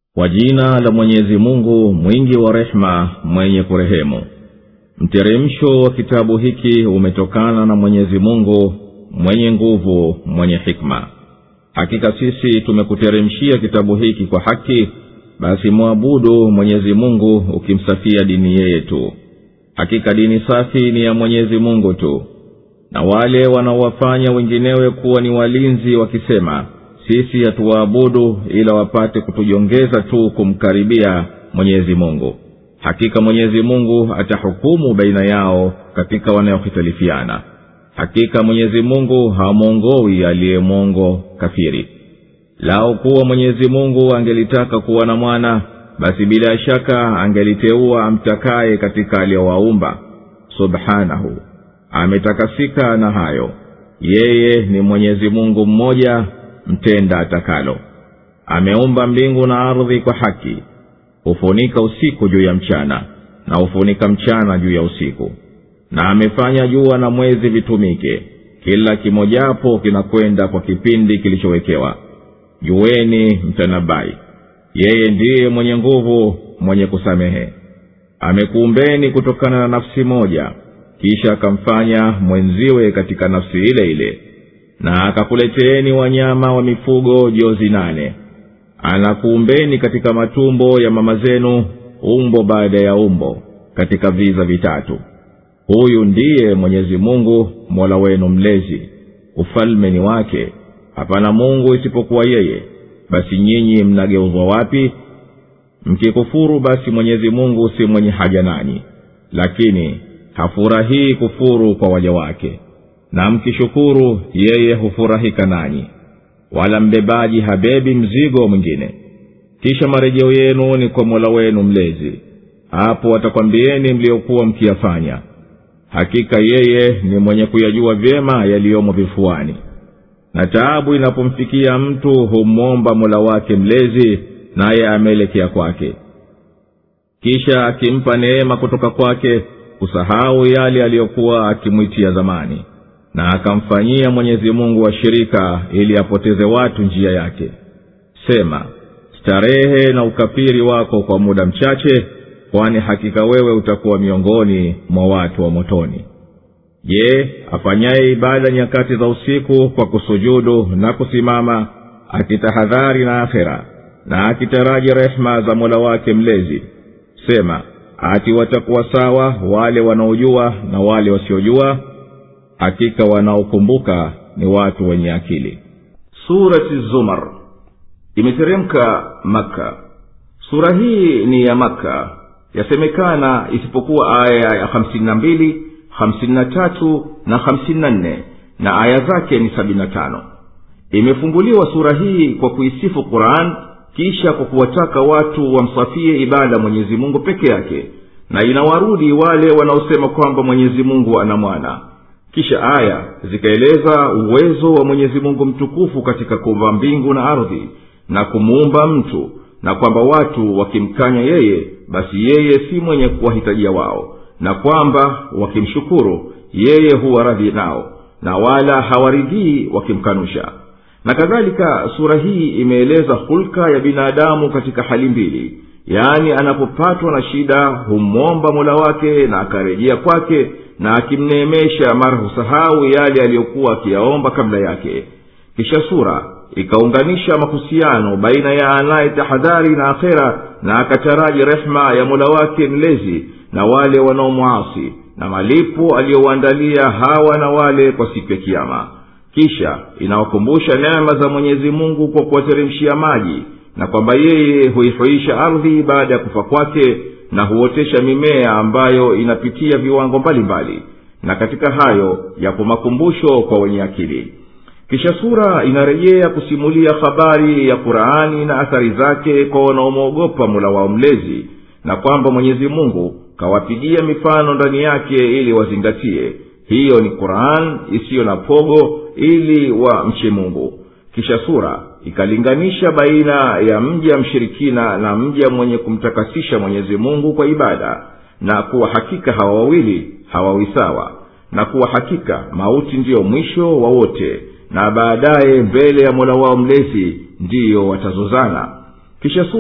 kwa jina la mwenyezi mungu mwingi wa rehema mwenye kurehemu mteremsho wa kitabu hiki umetokana na mwenyezi mungu mwenye nguvu mwenye hikma hakika sisi tumekuteremshia kitabu hiki kwa haki basi mwabudu mwenyezi mungu ukimsafia dini yeye tu hakika dini safi ni ya mwenyezi mungu tu na wale wanaowafanya wenginewe kuwa ni walinzi wakisema sisi hatuwaabudu ila wapate kutujongeza tu kumkaribia mwenyezi mungu hakika mwenyezi mungu atahukumu baina yao katika wanayohitalifiana hakika mwenyezi mungu hamwongowi aliyemwongo kafiri lao kuwa mwenyezi mungu angelitaka kuwa na mwana basi bila shaka angeliteua amtakaye katika aliyowaumba subhanahu ametakasika na hayo yeye ni mwenyezi mungu mmoja mtenda atakalo ameumba mbingu na ardhi kwa haki hufunika usiku juu ya mchana na hufunika mchana juu ya usiku na amefanya jua na mwezi vitumike kila kimojapo kinakwenda kwa kipindi kilichowekewa jueni mtanabai yeye ndiye mwenye nguvu mwenye kusamehe amekuumbeni kutokana na nafsi moja kisha akamfanya mwenziwe katika nafsi ile ile na akakuleteeni wanyama wa mifugo jozi nane anakuumbeni katika matumbo ya mama zenu umbo baada ya umbo katika viza vitatu huyu ndiye mwenyezi mungu mola wenu mlezi ufalme ni wake hapana mungu isipokuwa yeye basi nyinyi mnageuzwa wapi mkikufuru basi mwenyezi mungu si mwenye haja nanyi lakini hafurahii kufuru kwa waja wake na mkishukuru yeye hufurahika nanyi wala mbebaji habebi mzigo mwingine kisha marejeo yenu ni kwa mola wenu mlezi hapo watakwambieni mliokuwa mkiyafanya hakika yeye ni mwenye kuyajua vyema yaliyomo vifuani na taabu inapomfikia mtu humwomba mola wake mlezi naye ameelekea kwake kisha akimpa neema kutoka kwake kusahau yale aliyokuwa akimwitia zamani na akamfanyia mwenyezi mungu washirika ili apoteze watu njia yake sema starehe na ukafiri wako kwa muda mchache kwani hakika wewe utakuwa miongoni mwa watu wa motoni je afanyaye ibada nyakati za usiku kwa kusujudu na kusimama akitahadhari na akhera na akitaraji rehema za mola wake mlezi sema ati watakuwa sawa wale wanaojua na wale wasiojua hakika wanaokumbuka ni watu wenye akili surati zumar imeteremka makka sura hii ni ya makka yasemekana isipokuwa aya ya hamsini na mbili hamsini na tatu na hamsini na nne na aya zake ni sabini na tano imefunguliwa sura hii kwa kuisifu quran kisha kwa kuwataka watu wamsafie ibada mwenyezi mungu peke yake na inawarudi wale wanaosema kwamba mwenyezi mungu ana mwana kisha aya zikaeleza uwezo wa mwenyezi mungu mtukufu katika kuumba mbingu na ardhi na kumuumba mtu na kwamba watu wakimkanya yeye basi yeye si mwenye kuwahitajia wao na kwamba wakimshukuru yeye huwa radhi nao na wala hawaridhii wakimkanusha na kadhalika sura hii imeeleza hulka ya binadamu katika hali mbili yaani anapopatwa na shida humwomba mola wake na akarejea kwake na akimneemesha mara husahau yale aliyokuwa akiyaomba kabla yake kisha sura ikaunganisha mahusiano baina ya anaye tahadhari na akhera na akataraji rehma ya mola wake mlezi na wale wanaomwasi na malipo aliyowaandalia hawa na wale kwa siku ya kiama kisha inawakumbusha neema za mwenyezi mungu kwa kuwateremshia maji na kwamba yeye huihuisha ardhi baada ya kufa kwake na huotesha mimea ambayo inapitia viwango mbalimbali mbali. na katika hayo yapo makumbusho kwa wenye akili kisha sura inarejea kusimulia habari ya qurani na athari zake kwa wanaomwogopa mula wao mlezi na kwamba mwenyezi mungu kawapigia mifano ndani yake ili wazingatie hiyo ni quran isiyo na pogo ili wa mche mungu kisha sura ikalinganisha baina ya mja mshirikina na mja mwenye kumtakasisha mwenyezi mungu kwa ibada na kuwa hakika hawa wawili hawawi sawa na kuwa hakika mauti ndiyo mwisho wa wote na baadaye mbele ya mola wao mlezi ndiyo watazozana kisha sura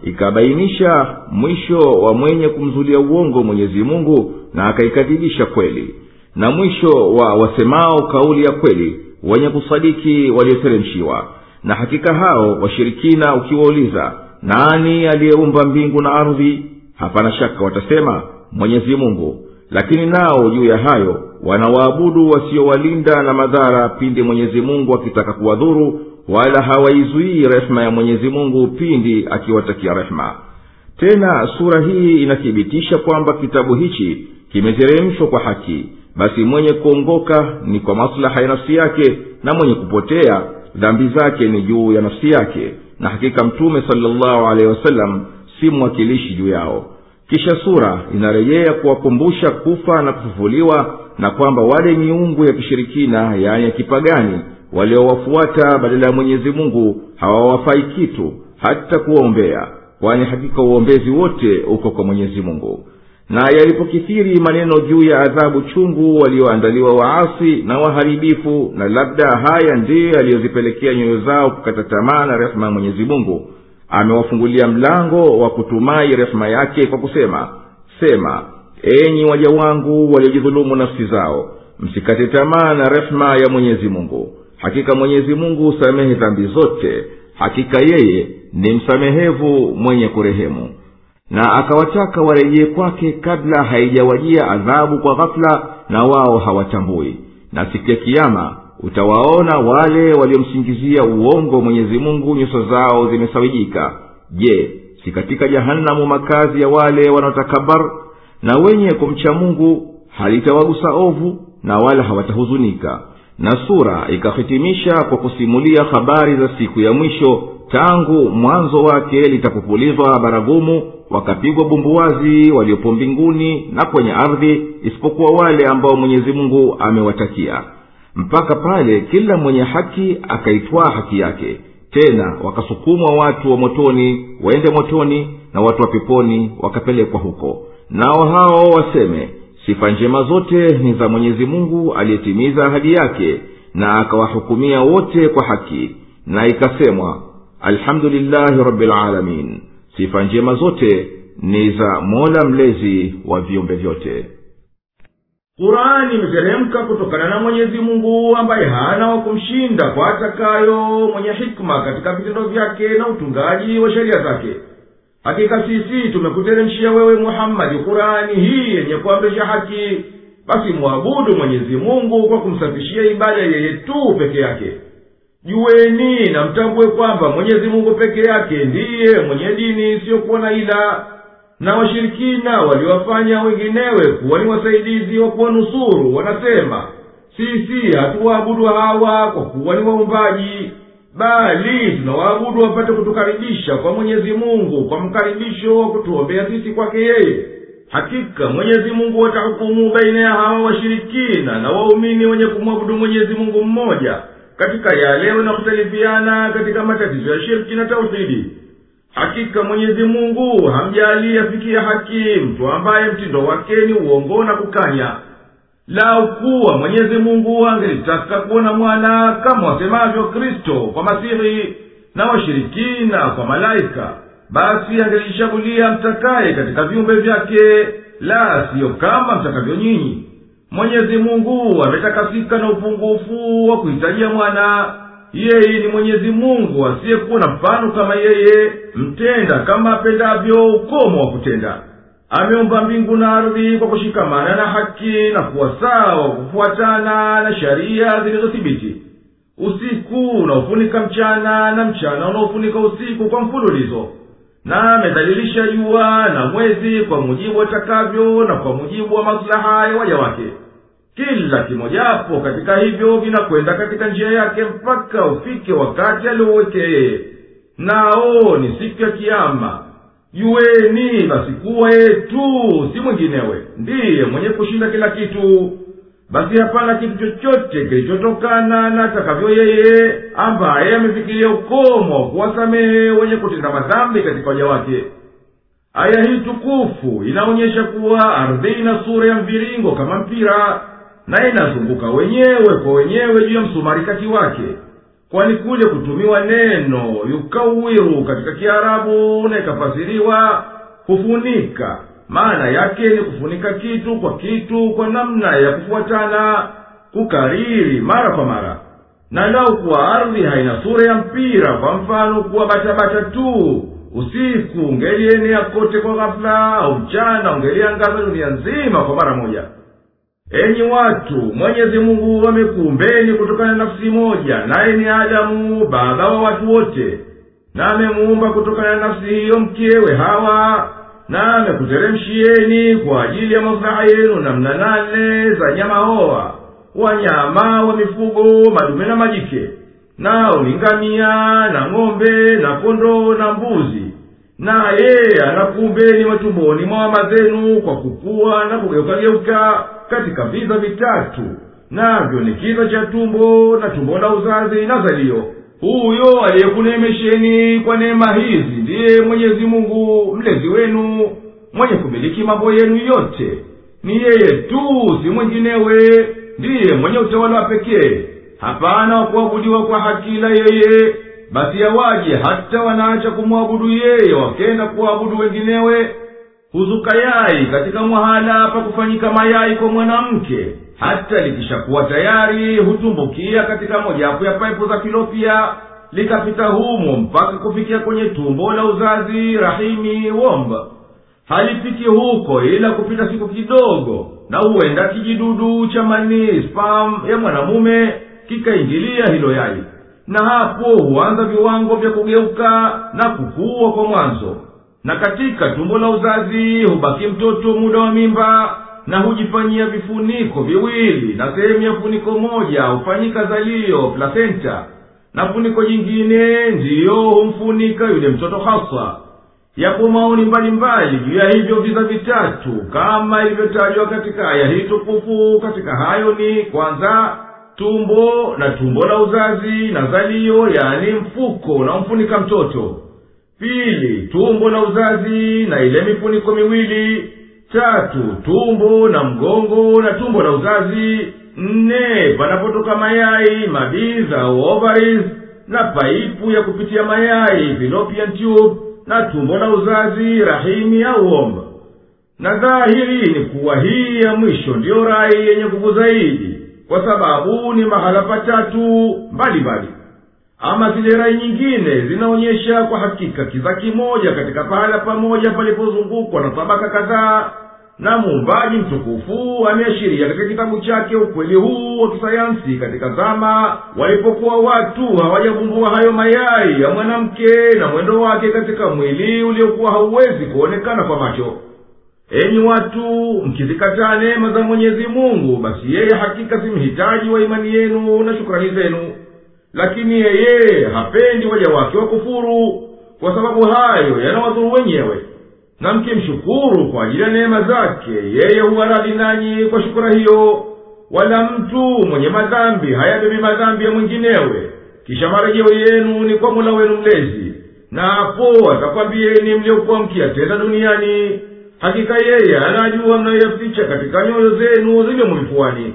ikabainisha mwisho wa mwenye kumzulia uongo mwenyezi mungu na akaikadhibisha kweli na mwisho wa wasemao kauli ya kweli wenye kusadiki walioteremshiwa na hakika hao washirikina ukiwauliza nani aliyeumba mbingu na ardhi hapana shaka watasema mwenyezi mungu lakini nao juu ya hayo wanawaabudu wasiowalinda na madhara pindi mwenyezi mungu akitaka kuwadhuru wala hawaizuii rehema ya mwenyezi mungu pindi akiwatakia rehema tena sura hii inathibitisha kwamba kitabu hichi kimeteremshwa kwa haki basi mwenye kuongoka ni kwa maslaha ya nafsi yake na mwenye kupotea dhambi zake ni juu ya nafsi yake na hakika mtume salllahu alehi wasallam si mwakilishi juu yao kisha sura inarejea kuwakumbusha kufa na kufufuliwa na kwamba wale miungu ya kishirikina yaani ya kipagani waliowafuata badala ya mwenyezi mungu hawawafai kitu hata kuwaombea kwani hakika uombezi wote uko kwa mwenyezi mungu na yalipokithiri maneno juu ya adhabu chungu walioandaliwa waasi na waharibifu na labda haya ndiyo yaliyozipelekea nyoyo zao kukata tamaa na rehema ya mwenyezi mungu amewafungulia mlango wa kutumai rehema yake kwa kusema sema enyi waja wangu waliojidhulumu nafsi zao msikate tamaa na rehema ya mwenyezi mungu hakika mwenyezi mungu husamehe dhambi zote hakika yeye ni msamehevu mwenye kurehemu na akawataka warejee kwake kabla haijawajia adhabu kwa ghafula na wao hawatambui na siku ya kiama utawaona wale waliomsingizia uongo mwenyezi mungu nyuso zao zimesawijika je si katika jahanamu makazi ya wale wanaotakabar na wenye kumcha mungu halitawagusa ovu na wala hawatahuzunika na sura ikahitimisha kwa kusimulia habari za siku ya mwisho tangu mwanzo wake litapopulizwa baragumu wakapigwa bumbuwazi waliopo mbinguni na kwenye ardhi isipokuwa wale ambao mwenyezi mungu amewatakia mpaka pale kila mwenye haki akaitwaa haki yake tena wakasukumwa watu wa motoni waende motoni na watu wa peponi wakapelekwa huko nao hao waseme sifa njema zote ni za mwenyezi mungu aliyetimiza ahadi yake na akawahukumia wote kwa haki na ikasemwa alhamdulillahi rabilalamin sifa njema zote ni za mola mlezi wa viumbe vyote kurani imeteremka kutokana na mwenyezi mungu ambaye hana wa kumshinda kwa atakayo mwenye hikma katika vitendo vyake na utungaji wa sheria zake hakika sisi tumekuteremshia wewe muhammadi kurani hii yenye kuamrisha haki basi mwabudu mwenyezi mungu kwa kumsafishia ibada yeye tu peke yake juweni na mtambue kwamba mwenyezi mungu peke yake ndiye mwenye dini isiyokuwa na ila na washirikina waliwafanya wenginewe kuwa ni wasaidizi wa kuwanusuru wanasema sisi hatuwaabudu hawa kwa kuwa ni waumbaji bali tunawaabudu wapate kutukaribisha kwa mwenyezi mungu kwa mkaribisho wa kutuombea sisi kwake yeye hakika mwenyezi mungu atahukumu baina ya hawa washirikina na waumini wenye kumwabudu mwenyezi mungu mmoja katika yale wanakuhtalifiana katika matatizo ya shirki na tauhidi hakika mwenyezi mungu hamjali afikia haki mtu ambaye mtindo wake ni uongo na kukanya lau kuwa mwenyezi mungu angelitaka kuona mwana kama wasemavyo kristo kwa masihi na washirikina kwa malaika basi angelishagulia mtakaye katika viumbe vyake la siyo kama mtakavyo nyinyi mwenyezi mungu ametakasika na upungufu wa kuhitajia mwana yeye ni mwenyezi mungu asiyekuwa na mfano kama yeye mtenda kama apendavyo ukomo wa kutenda ameumba mbingu na ardhi kwa kushikamana na haki na kuwa sawa kufuatana na sharia zilizothibiti usiku unaofunika mchana na mchana unaofunika usiku kwa mfululizo na amedhalilisha jua na mwezi kwa mujibu watakavyo na kwa mujibu wa maslaha ya waja wake kila kimojapo katika hivyo vinakwenda katika njia yake mpaka ufike wakati alioweke yeye nao ni siku ya kiama juweni basi kuwa yeye tu si mwinginewe ndiye mwenye kushinda kila kitu basi hapana kitu chochote kilichotokana na atakavyo yeye ambaye amefikiria ukomo wa kuwasamehe wenye kutenda madhambi katika waja wake aya hii tukufu inaonyesha kuwa ardhi ina sura ya mviringo kama mpira na inazunguka wenyewe kwa wenyewe juu ya msumari kati wake kwani kule kutumiwa neno yukawiru katika kiarabu na ikafasiriwa kufunika maana yake ni kufunika kitu kwa kitu kwa namna ya kufuatana kukariri mara kwa mara na lau kuwa ardhi haina sura ya mpira kwa mfano kuwa batabata tu usiku ungelienea kote kwa ghafula au mchana ungeliangaza dunia nzima kwa mara moja enyi watu mwenyezi mungu amekuumbeni kutokana na nafsi moja naye ni adamu baba wa watu wote na amemuumba kutokana na nafsi hiyo mkewe hawa na amekuteremshieni kwa ajili ya maslaha yenu namna nane za nyama hoa wanyama wa mifugo madume na majike nao ni ngamia na ng'ombe na kondoo na mbuzi na yeye anakuumbeni matumboni mwa mama zenu kwa kukua na kugeukageuka katika viza vitatu navyo ni kiza cha tumbo na tumbo la uzazi na zalio huyo aliyekunemesheni kwa neema hizi ndiye mwenyezi mungu mlezi wenu mwenye kumiliki mambo yenu yote ni yeye tu si mwinginewe ndiye mwenye utawala wa pekee hapana wa kuabudiwa kwa hakila yeye basi yawaje hata wanaacha kumwabudu yeye wakenda kuabudu wenginewe huzuka yai katika mwahala pa kufanyika mayai kwa mwanamke hata likishakuwa tayari hutumbukia katika mojawapo ya paipu za kilopia likapita humo mpaka kufikia kwenye tumbo la uzazi rahimi womba halifiki huko ila kupita siku kidogo na huenda kijidudu cha manii spam ya mwanamume kikaingilia hilo yai na hapo huanza viwango vya kugeuka na kukua kwa mwanzo na katika tumbo la uzazi hubaki mtoto muda wa mimba na hujifanyia vifuniko viwili na sehemu ya funiko moja hufanyika zalio placenta na funiko jingine ndiyo humfunika yule mtoto haswa yapo maoni mbalimbali juu ya hivyo viza vitatu kama ilivyotajwa katika aya hii tukufu katika hayo ni kwanza tumbo na tumbo la uzazi na zalio yani mfuko unaomfunika mtoto pili tumbo la uzazi na ile mifuniko miwili tatu tumbo na mgongo na tumbo la uzazi nne panapotoka mayai mabiza au ovaries na paipu ya kupitia mayai fallopian tube na tumbo la uzazi rahimi au omba na dhahiri ni kuwa hii ya mwisho ndiyo rai yenye nguvu zaidi kwa sababu ni mahala patatu mbalimbali ama zile rai nyingine zinaonyesha kwa hakika kiza kimoja katika pahala pamoja palipozungukwa na tabaka kadhaa na muumbaji mtukufu ameashiria katika kitabu chake ukweli huu wa kisayansi katika zama walipokuwa watu hawajavumbua hayo mayai ya mwanamke na mwendo wake katika mwili uliokuwa hauwezi kuonekana kwa macho enyi watu mkizikataa neema za mwenyezi mungu basi yeye hakika si mhitaji wa imani yenu na shukrani zenu lakini yeye hapendi waja wake wakufuru kwa sababu hayo yanawadhuru wenyewe na mkimshukuru kwa ajili ya neema zake yeye huwa radhi nanyi kwa shukura hiyo wala mtu mwenye madhambi hayabebi madhambi ya mwinginewe kisha marejeo yenu ni kwa mola wenu mlezi na hapo atakwambieni mliokuwa mkiyatenda duniani hakika yeye anajua mnayoyaficha katika nyoyo zenu ziliomo vifuani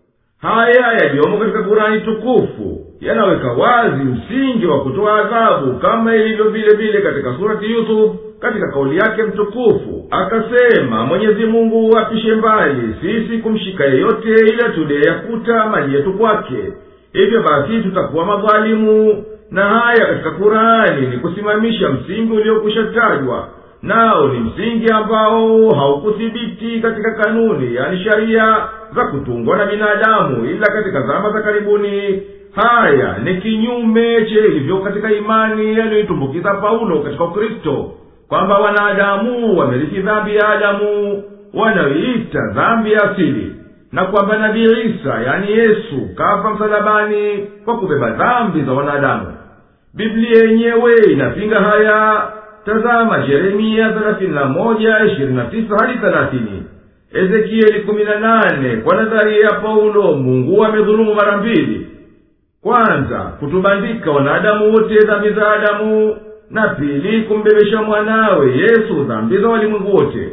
haya yaliyomo katika kurani tukufu yanaweka wazi msingi wa kutoa adhabu kama ilivyo vile vile katika surati yusuf katika kauli yake mtukufu akasema mwenyezi mungu apishe mbali sisi kumshika yeyote ila tuliyeyakuta mali yetu kwake hivyo basi tutakuwa madhalimu na haya katika kurani ni kusimamisha msingi uliokwisha tajwa nao ni msingi ambao haukuthibiti katika kanuni yani sharia za kutungwa na binadamu ila katika zama za karibuni haya ni kinyume che ilivyo katika imani yaliyoitumbukiza paulo katika ukristo kwamba wanadamu wamerithi dhambi ya adamu wanayoita dhambi ya asili na kwamba nabii isa yani yesu kafa msalabani kwa kubeba dhambi za wanadamu biblia yenyewe inapinga haya tazama yeremia thelathini na moja ishirini na tisa hadi thelathini ezekieli kumi na nane kwa nadharia ya paulo mungu amedhulumu mara mbili kwanza kutubandika wanadamu wote dhambi za adamu na pili kumbebesha mwanawe yesu dhambi za walimwengu wote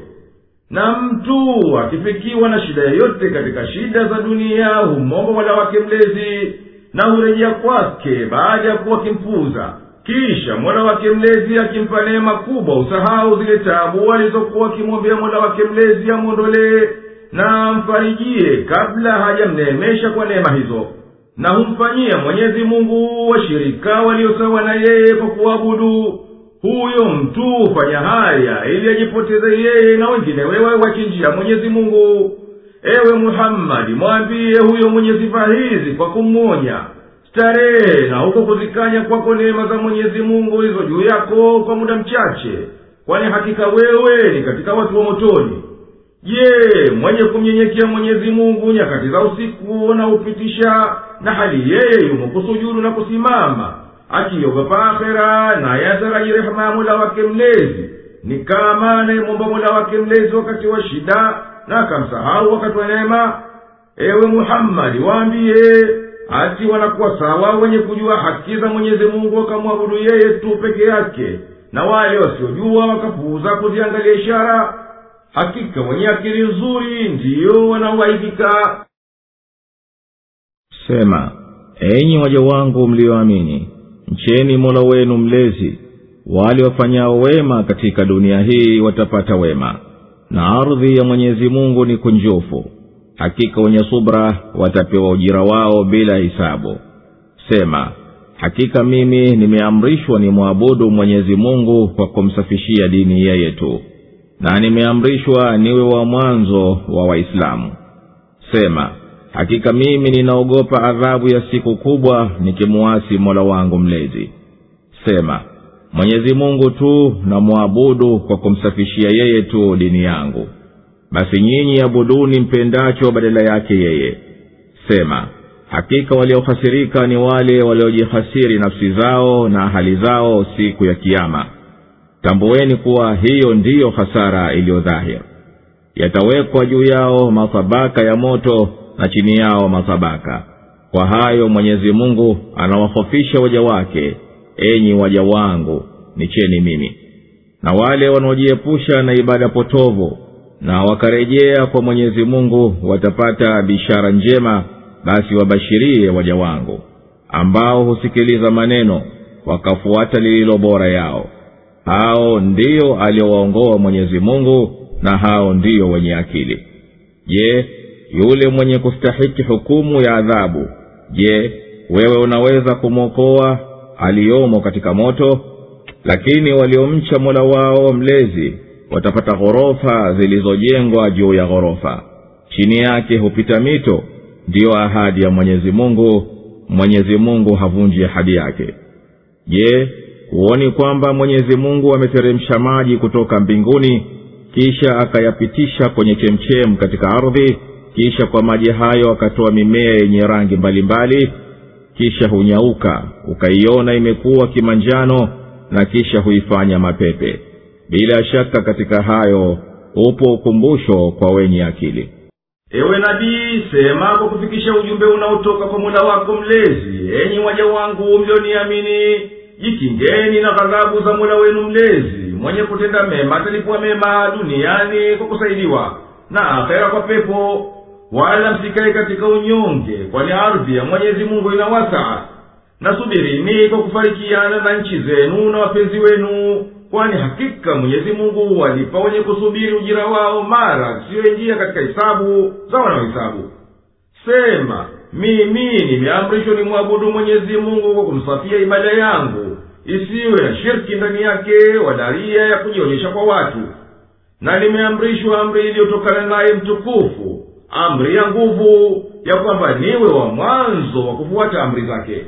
na mtu akifikiwa na shida yoyote katika shida za dunia humomba mola wake mlezi na hurejea kwake baada ya kuwa kimpuza kisha mola wake mlezi akimpa neema kubwa usahau zile tabu alizokuwa akimwombea mola wake mlezi amwondolee na amfarijie kabla hajamneemesha kwa neema hizo na humfanyia mwenyezi mungu washirika waliosawa na yeye kwa kuabudu huyo mtu hufanya haya ili ajipoteze yeye na wengine wewe wachinjia mwenyezi mungu ewe muhammadi mwambie huyo mwenye sifa hizi kwa kumwonya starehe na huko kuzikanya kwako neema za mwenyezi mungu hizo juu yako kwa muda mchache kwani hakika wewe ni katika watu wa motoni je mwenye kumnyenyekea mwenyezi mungu nyakati za usiku unaopitisha na hali yeye yumo kusujudu na kusimama akiogopa akhera naye ataraji rehema ya mola wake mlezi ni kama anayemwomba mola wake mlezi wakati wa shida na akamsahau wakati wa neema ewe muhammadi waambiye ati wanakuwa sawa wenye kujua haki za mwenyezi mungu wakamwabudu yeye tu peke yake na wale wasiojua wakapuuza kuziangalia ishara hakika wenye akili nzuri ndiyo wanaoaidika sema enyi waja wangu mliyoamini mcheni mola wenu mlezi wale wafanyao wema katika dunia hii watapata wema na ardhi ya mwenyezi mungu ni kunjufu hakika wenye subra watapewa ujira wao bila hisabu sema hakika mimi nimeamrishwa nimwabudu mwenyezi mungu kwa kumsafishia dini yeye tu na nimeamrishwa niwe wa mwanzo wa waislamu sema hakika mimi ninaogopa adhabu ya siku kubwa nikimuasi mola wangu mlezi sema mwenyezi mungu tu namwabudu kwa kumsafishia yeye tu dini yangu basi nyinyi abuduni mpendacho badala yake yeye sema hakika waliohasirika ni wale waliojihasiri nafsi zao na hali zao siku ya kiama tambueni kuwa hiyo ndiyo hasara iliyo dhahir yatawekwa juu yao mathabaka ya moto na chini yao mathabaka kwa hayo mwenyezi mungu anawahofisha waja wake enyi waja wangu nicheni mimi na wale wanaojiepusha na ibada potovu na wakarejea kwa mwenyezi mungu watapata bishara njema basi wabashirie waja wangu ambao husikiliza maneno wakafuata lililo bora yao hao ndiyo aliowaongoa mwenyezi mungu na hao ndiyo wenye akili je yule mwenye kustahiki hukumu ya adhabu je wewe unaweza kumwokoa aliyomo katika moto lakini waliomcha mola wao mlezi watapata ghorofa zilizojengwa juu ya ghorofa chini yake hupita mito ndiyo ahadi ya mwenyezi mungu mwenyezi mungu havunji ahadi yake je huoni kwamba mwenyezi mungu ameteremsha maji kutoka mbinguni kisha akayapitisha kwenye chemchem katika ardhi kisha kwa maji hayo akatoa mimea yenye rangi mbalimbali mbali, kisha hunyauka ukaiona imekuwa kimanjano na kisha huifanya mapepe bila shaka katika hayo upo ukumbusho kwa wenye akili ewe nabii sema kwa kufikisha ujumbe unaotoka kwa mola wako mlezi enyi waja wangu mlioniamini jikingeni na ghadhabu za mola wenu mlezi mwenye kutenda mema atalipwa mema duniani kwa kusaidiwa na akhera kwa pepo wala msikae katika unyonge kwani ardhi ya mwenyezi mungu ina wasaa nasubirini kwa kufarikiana na nchi zenu na wapenzi wenu kwani hakika mwenyezi mungu walipa wenye kusubiri ujira wao mara siyoingia katika hisabu za wanaohisabu sema mimi nimeamrishwa nimwabudu mwenyezi mungu kwa kumsafia ibada yangu isiwe na shirki ndani yake wadaria ya kujionyesha kwa watu na nimeamrishwa amri iliyotokana naye mtukufu amri ya nguvu ya kwamba niwe wa mwanzo wa kufuata amri zake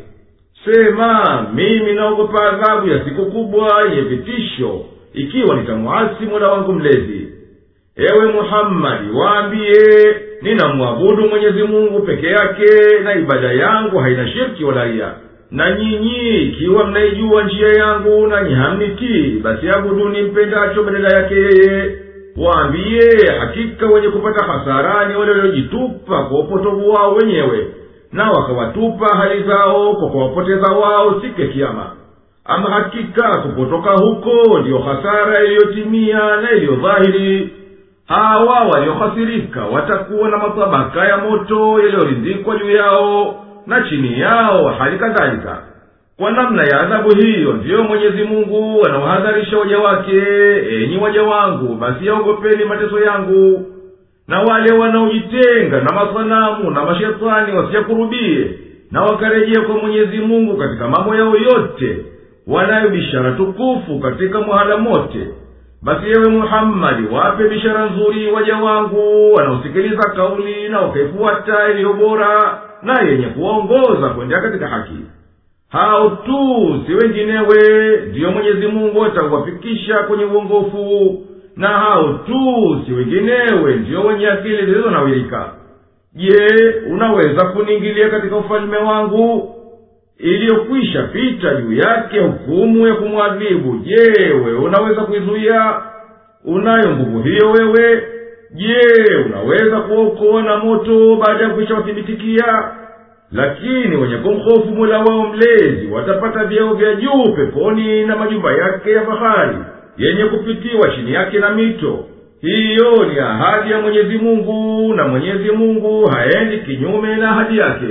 sema mimi naogopa adhabu ya siku kubwa yenye vitisho ikiwa nitamwasi mola wangu mlezi ewe muhammadi waambiye ninamwabudu mwenyezi mungu peke yake na ibada yangu haina shirki wala ria na nyinyi ikiwa mnaijua njia yangu nanyi hamnitii basi abuduni mpendacho badala yake yeye waambiye hakika wenye kupata hasara ni wale waliojitupa kwa upotovu wao wenyewe na wakawatupa hali zao kwa kuwapoteza wao siku ya kiama ama hakika kupotoka huko ndiyo hasara iliyotimia na iliyodhahiri hawa waliohasirika watakuwa na matabaka ya moto yaliyorindikwa juu yao na chini yao hali kadhalika kwa namna ya adhabu hiyo ndiyo mwenyezi mungu anawahadharisha waja wake enyi waja wangu basi yaogopeni mateso yangu na wale wanaojitenga na masanamu na mashetani wasiyakurubie na wakarejea kwa mwenyezi mungu katika mambo yao yote wanayo bishara tukufu katika mwahala mote basi yewe muhammadi wape bishara nzuri waja wangu wanaosikiliza kauli na wakaifuata iliyo bora na yenye kuwaongoza kwendea katika haki hao tu si wenginewe ndiyo mwenyezi mungu atawafikisha kwenye uongofu na hao tu si wenginewe ndiyo wenye akili zilizonawirika je unaweza kuniingilia katika ufalme wangu iliyokwisha pita juu yake hukumu ya kumwadhibu je wewe unaweza kuizuia unayo nguvu hiyo wewe je unaweza kuwaokoa na moto baada ya kuisha wathibitikia lakini wenye kumhofu mula wao mlezi watapata vyeo vya juu peponi na majumba yake ya fahari yenye kupitiwa chini yake na mito hiyo ni ahadi ya mwenyezi mungu na mwenyezi mungu haendi kinyume na ahadi yake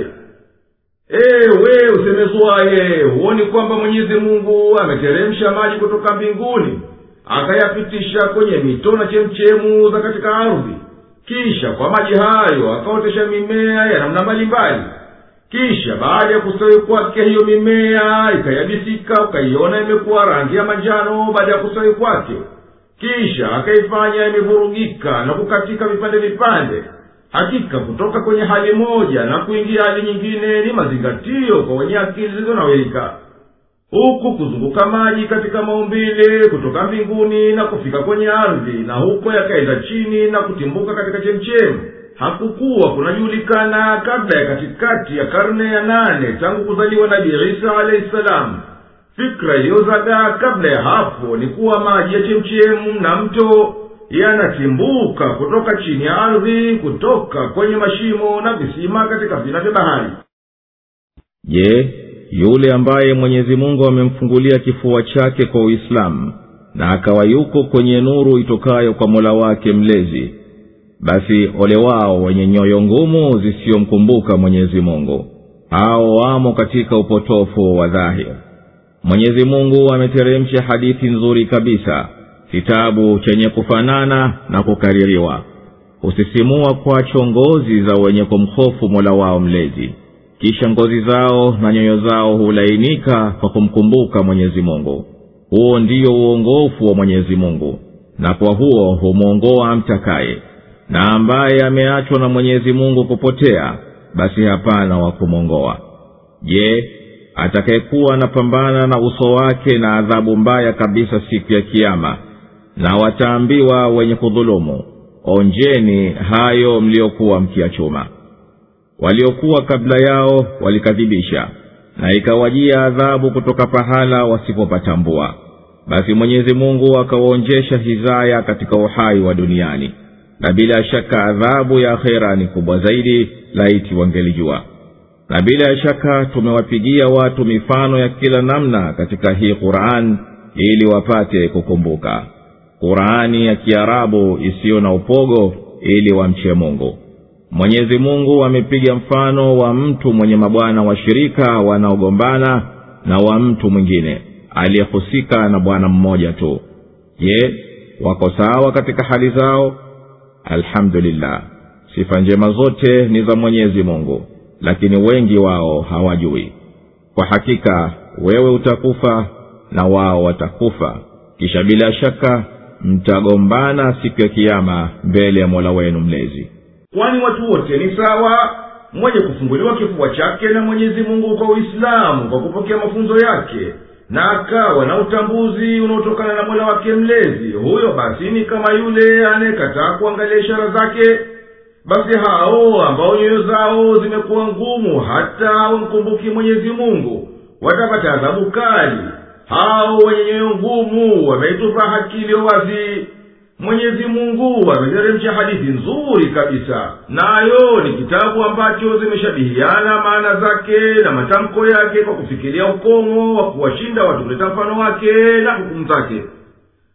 ewe usemezwaye huoni kwamba mwenyezi mungu ameteremsha maji kutoka mbinguni akayapitisha kwenye mito na chemchemu za katika ardhi kisha kwa maji hayo akaotesha mimea ya namna mbalimbali kisha baada ya kustawi kwake hiyo mimea ikayabisika ukaiona imekuwa rangi ya manjano baada ya kustawi kwake kisha akaifanya imevurugika na kukatika vipande vipande hakika kutoka kwenye hali moja na kuingia hali nyingine ni mazingatio kwa wenye akili zilizonawirika huku kuzunguka maji katika maumbile kutoka mbinguni na kufika kwenye ardhi na huko yakaenda chini na kutimbuka katika chemchemu hakukuwa kunajulikana kabla ya katikati ya karne ya nane tangu kuzaliwa nabii isa alahi salamu fikra iliyozagaa kabla ya hapo ni kuwa maji ya chemchemu na mto yanatimbuka kutoka chini ya ardhi kutoka kwenye mashimo na visima katika vina vya bahari je yule ambaye mwenyezi mungu amemfungulia kifua chake kwa uislamu na akawa yuko kwenye nuru itokayo kwa mola wake mlezi basi ole wao wenye nyoyo ngumu zisiyomkumbuka mwenyezi mungu hao wamo katika upotofu wa dhahir mwenyezi mungu ameteremsha hadithi nzuri kabisa kitabu chenye kufanana na kukaririwa husisimua kwacho ngozi za wenye kumhofu mola wao mlezi kisha ngozi zao na nyoyo zao hulainika kwa kumkumbuka mwenyezi mungu huo ndiyo uongofu wa mwenyezi mungu na kwa huo humwongoa amtakaye na ambaye ameachwa na mwenyezi mungu kupotea basi hapana wa kumwongoa je atakayekuwa anapambana na uso wake na adhabu mbaya kabisa siku ya kiama na wataambiwa wenye kudhulumu onjeni hayo mliokuwa mkiyachuma waliokuwa kabla yao walikadhibisha na ikawajia adhabu kutoka pahala wasipopatambua basi mwenyezi mungu akawaonjesha hizaya katika uhai wa duniani na bila shaka adhabu ya akhera ni kubwa zaidi laiti wangelijua na bila shaka tumewapigia watu mifano ya kila namna katika hii quran ili wapate kukumbuka qurani ya kiarabu isiyo na upogo ili wamche mungu mwenyezi mungu amepiga mfano wa mtu mwenye mabwana washirika wanaogombana na wa mtu mwingine aliyehusika na bwana mmoja tu je wako sawa katika hali zao alhamdulillah sifa njema zote ni za mwenyezi mungu lakini wengi wao hawajui kwa hakika wewe utakufa na wao watakufa kisha bila shaka mtagombana siku ya kiama mbele ya mola wenu mlezi kwani watu wote ni sawa mwenye kufunguliwa kifua chake na mwenyezi mungu kwa uislamu kwa kupokea mafunzo yake na akawa na utambuzi unaotokana na mola wake mlezi huyo basi ni kama yule anayekataa kuangalia ishara zake basi hao ambao nyoyo zao zimekuwa ngumu hata wamkumbuki mwenyezi mungu watapata adhabu kali hao wenye nyoyo ngumu wameitupa haki iliyo wazi mwenyezi mungu ameteremsha hadithi nzuri kabisa nayo ni kitabu ambacho zimeshabihiana maana zake na matamko yake kwa kufikiria ukomo wa kuwashinda watu kuleta mfano wake na hukumu zake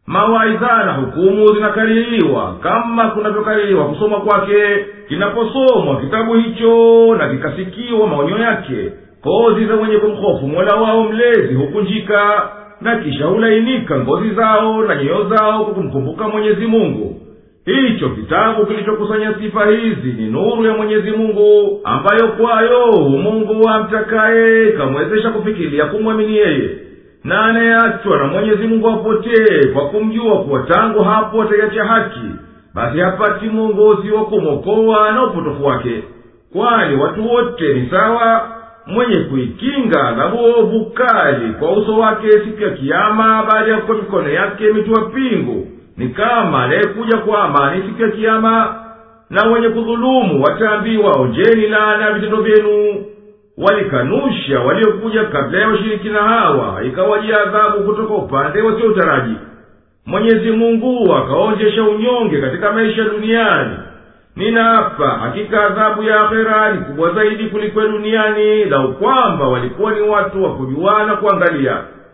mawaidha na hukumu zinakaririwa kama kunavyokaririwa kusoma kwake kinaposomwa kitabu hicho na kikasikiwa maonyo yake kozi za wenye kumhofu mola wao mlezi hukunjika na kisha hulainika ngozi zao na nyoyo zao kwa kumkumbuka mwenyezi mungu hicho kitabu kilichokusanya sifa hizi ni nuru ya mwenyezi mungu ambayo kwayo mungu amtakaye kamwezesha kufikiria kumwamini yeye na anayeachwa na mwenyezi mungu apotee kwa kumjua kuwa tangu hapo ataiacha haki basi hapati mwongozi wa kumwokoa na upotofu wake kwani watu wote ni sawa mwenye kuikinga adhabu ovu kali kwa uso wake siku ya kiama baada ya kuwa mikono yake imetiwa pingu ni kama anayekuja kwa amani siku ya kiama na wenye kudhulumu wataambiwa onjeni laana ya vitendo vyenu walikanusha waliokuja kabla ya washirikina hawa ikawajia adhabu kutoka upande wasiotaraji mwenyezi mungu akaonjesha unyonge katika maisha duniani ninaapa hakika adhabu ya akhera ni kubwa zaidi kuliko ya duniani lau kwamba walikuwa ni watu wa kujuana kuangalia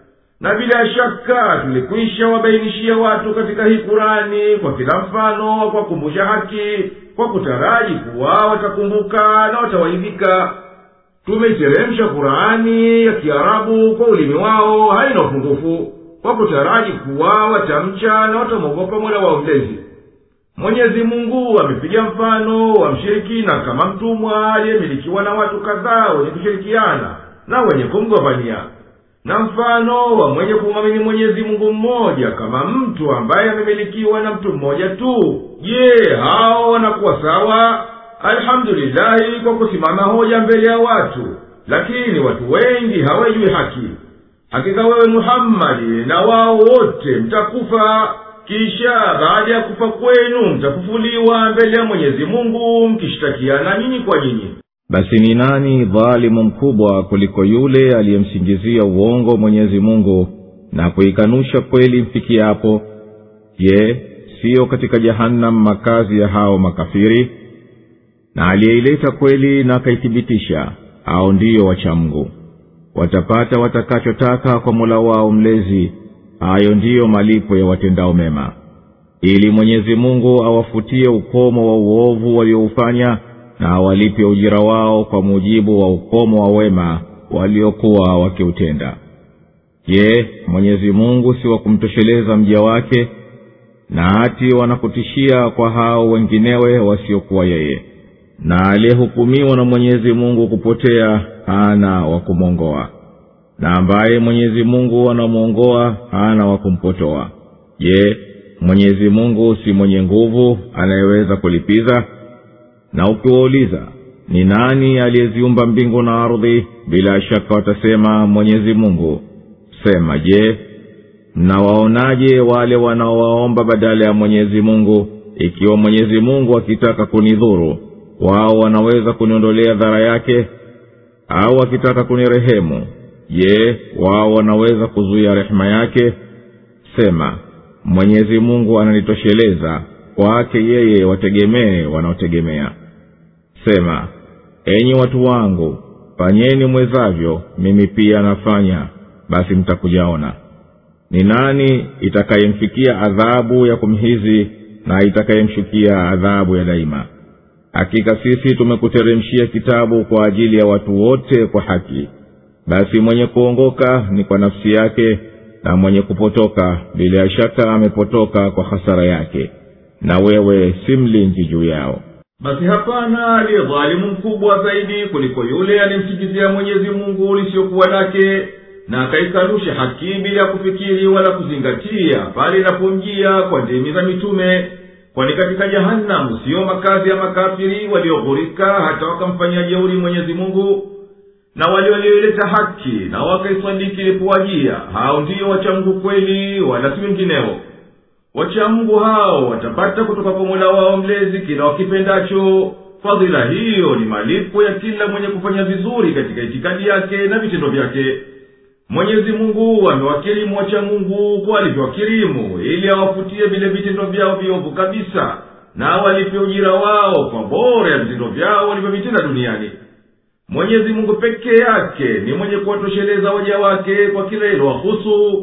na bila shaka tulikwisha wabainishia watu katika hii kurani kwa kila mfano wa kuwakumbusha haki kwa kutaraji kuwa watakumbuka na watawaidhika tumeiteremsha kurani ya kiarabu kwa ulimi wao haina upungufu kwa kutaraji kuwa watamcha na watamwogopa mola wao mlezi mwenyezi mungu amepiga mfano wa mshirikina kama mtumwa aliyemilikiwa na watu kadhaa wenye kushirikiana na wenye kumgombania na mfano wa mwenye kumwamini mwenyezi mungu mmoja kama mtu ambaye amemilikiwa na mtu mmoja tu je hao wanakuwa sawa alhamdulillahi kwa kusimama hoja mbele ya watu lakini watu wengi hawajui haki hakika wewe muhammadi na wao wote mtakufa kisha baada ya kufa kwenu mtafufuliwa mbele ya mwenyezi mungu mkishtakiana nyinyi kwa nyinyi basi ni nani dhalimu mkubwa kuliko yule aliyemsingizia uongo mwenyezi mungu na kuikanusha kweli mfikiapo je siyo katika jahannam makazi ya hao makafiri na aliyeileta kweli na akaithibitisha au ndiyo wachamgu watapata watakachotaka kwa mola wao mlezi hayo ndiyo malipo ya watendao mema ili mwenyezi mungu awafutie ukomo wa uovu walioufanya na awalipe ujira wao kwa mujibu wa ukomo wa wema waliokuwa wakiutenda je mwenyezi mungu si wa kumtosheleza mja wake na hati wanakutishia kwa hao wenginewe wasiokuwa yeye na aliyehukumiwa na mwenyezi mungu kupotea hana wa kumwongoa na ambaye mwenyezi mungu anamwongoa hana wa kumpotoa je mwenyezi mungu si mwenye nguvu anayeweza kulipiza na ukiwauliza ni nani aliyeziumba mbingu na ardhi bila shaka watasema mwenyezi mungu sema je mnawaonaje wale wanaowaomba badala ya mwenyezi mungu ikiwa mwenyezi mungu akitaka kunidhuru wao wanaweza kuniondolea dhara yake au akitaka kunirehemu je wao wanaweza kuzuia rehema yake sema mwenyezi mungu ananitosheleza kwake yeye wategemee wanaotegemea sema enyi watu wangu fanyeni mwezavyo mimi pia nafanya basi mtakujaona ni nani itakayemfikia adhabu ya kumhizi na itakayemshukia adhabu ya daima hakika sisi tumekuteremshia kitabu kwa ajili ya watu wote kwa haki basi mwenye kuongoka ni kwa nafsi yake na mwenye kupotoka bila shaka amepotoka kwa hasara yake na wewe si mlinzi juu yao basi hapana aliye dhalimu mkubwa zaidi kuliko yule aliyemsikizia mwenyezi mungu lisiyokuwa lake na akaikanusha haki bila ya kufikiri wala kuzingatia pale inapomjia kwa ndimi za mitume kwani katika jahanamu siyo makazi ya makafiri walioghurika hata wakamfanyia jeuri mwenyezi mungu na wale walioileta haki na wakaisadiki ilipowajia hao ndiyo wachamgu kweli wala si wengineo wachamgu hao watapata kutoka kwa mola wao mlezi kila wakipendacho fadhila hiyo ni malipo ya kila mwenye kufanya vizuri katika itikadi yake na vitendo vyake mwenyezi mungu amewakirimu wacha mungu kwa alivyowakirimu ili awafutie vile vitendo vyao viovu kabisa na awalipe ujira wao kwa bora ya vitendo vyao walivyovitenda duniani mwenyezi mungu peke yake ni mwenye kuwatosheleza waja wake kwa kila ilowahusu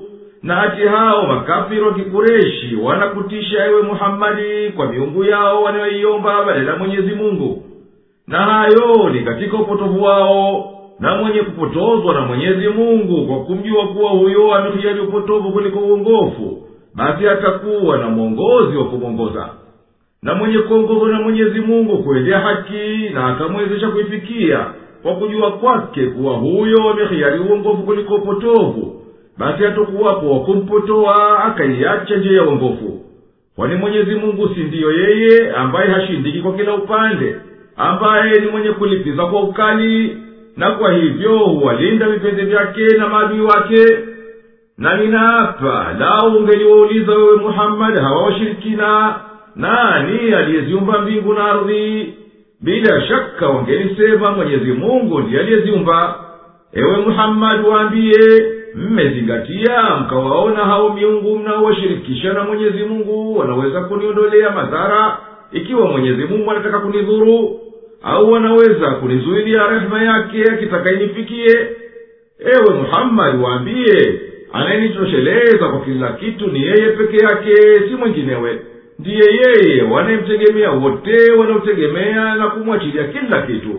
na ati hao makafiri wa kikureshi wanakutisha ewe muhammadi kwa miungu yao wanayoiomba badala ya mwenyezi mungu na hayo ni katika upotovu wao na mwenye kupotozwa na mwenyezi mungu kwa kumjua kuwa huyo amehiari upotovu kuliko uongofu basi atakuwa na mwongozi wa kumwongoza na mwenye kuongozwa na mwenyezi mungu kuendea haki na akamwezesha kuifikia kwa kujua kwake kuwa huyo amehiari uongofu kuliko upotovu basi hatokuwapo wa kumpotoa akaiacha njia ya uongofu kwani mwenyezi mungu si ndiyo yeye ambaye hashindiki kwa kila upande ambaye ni mwenye kulipiza kwa ukali na kwa hivyo huwalinda vipenzi vyake na maadui wake na ninaapa lau ungeliwauliza wewe muhammadi hawa washirikina nani aliyeziumba mbingu na ardhi bila shaka wangelisema mwenyezi mungu ndiye aliyeziumba ewe muhammadi waambiye mmezingatia mkawaona hao miungu mnaowashirikisha na mwenyezi mungu wanaweza kuniondolea madhara ikiwa mwenyezi mungu anataka kunidhuru au wanaweza kunizuilia rehema yake akitaka inifikie ewe muhammadi waambiye anayenitosheleza kwa kila kitu ni yeye peke yake si mwinginewe ndiye yeye wanayemtegemea wote wanaotegemea na kumwachilia kila kitu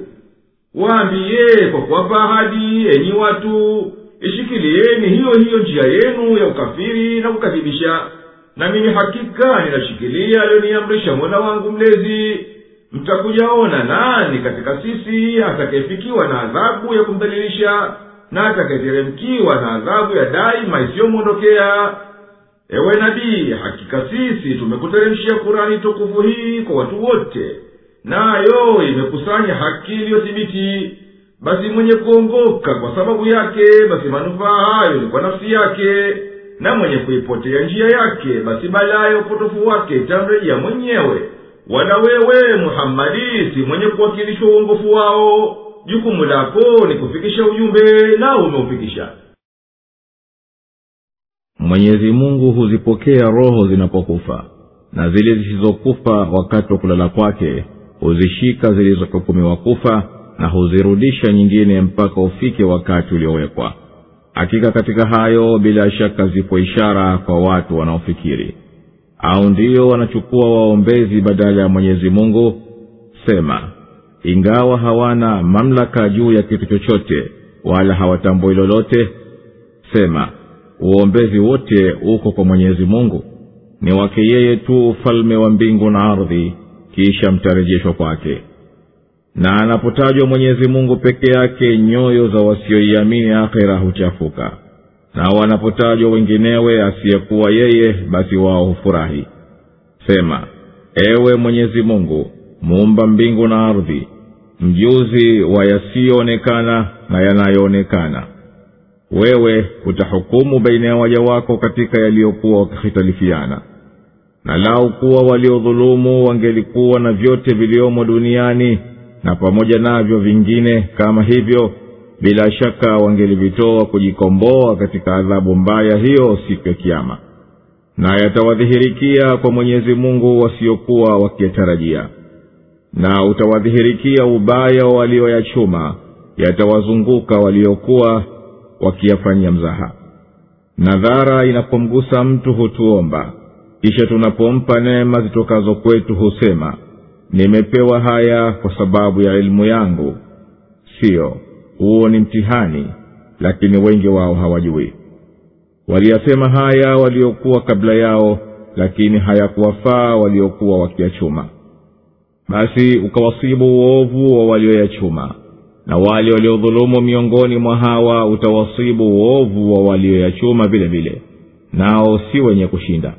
waambiye kwa kuwapa ahadi enyi watu ishikilieni hiyo hiyo njia yenu ya ukafiri na kukadhibisha na mimi hakika ninashikilia aliyoniamrisha mola wangu mlezi mtakujaona nani katika sisi atakayefikiwa na adhabu ya kumdhalilisha na atakayeteremkiwa na adhabu ya daima isiyomwondokea ewe nabii hakika sisi tumekuteremshia kurani tukufu hii kwa watu wote nayo imekusanya haki iliyothibiti basi mwenye kuongoka kwa sababu yake basi manufaa hayo ni kwa nafsi yake na mwenye kuipotea njia yake basi balaa ya upotofu wake itamrejea mwenyewe wala wewe muhammadi si mwenye kuwakilishwa uongofu wao jukumu lako ni kufikisha ujumbe nao umeufikisha mwenyezi mungu huzipokea roho zinapokufa na zile zisizokufa wakati wa kulala kwake huzishika zilizohukumiwa kufa na huzirudisha nyingine mpaka ufike wakati uliowekwa hakika katika hayo bila shaka zipo ishara kwa watu wanaofikiri au ndiyo wanachukua waombezi badala ya mwenyezi mungu sema ingawa hawana mamlaka juu ya kitu chochote wala hawatambui lolote sema uombezi wote uko kwa mwenyezi mungu ni wake yeye tu ufalme wa mbingu na ardhi kisha mtarejeshwa kwake na anapotajwa mwenyezi mungu peke yake nyoyo za wasioiamini akhira huchafuka na wanapotajwa wenginewe asiyekuwa yeye basi wao hufurahi sema ewe mwenyezi mungu muumba mbingu na ardhi mjuzi wa yasiyoonekana na yanayoonekana wewe utahukumu baina ya waja wako katika yaliyokuwa wakihitalifiana na lau kuwa waliodhulumu wangelikuwa na vyote viliomo duniani na pamoja navyo vingine kama hivyo bila shaka wangelivitoa kujikomboa katika adhabu mbaya hiyo siku ya kiama na yatawadhihirikia kwa mwenyezi mungu wasiokuwa wakiyatarajia na utawadhihirikia ubaya wa walioyachuma yatawazunguka waliokuwa wakiyafanyia mzaha nadhara inapomgusa mtu hutuomba kisha tunapompa neema zitokazo kwetu husema nimepewa haya kwa sababu ya elimu yangu siyo huo ni mtihani lakini wengi wao hawajui waliyasema haya waliokuwa kabla yao lakini hayakuwafaa waliokuwa wakiyachuma basi ukawasibu uovu wa walioyachuma na wale waliodhulumu miongoni mwa hawa utawasibu uovu wa walioyachuma vile vile nao si wenye kushinda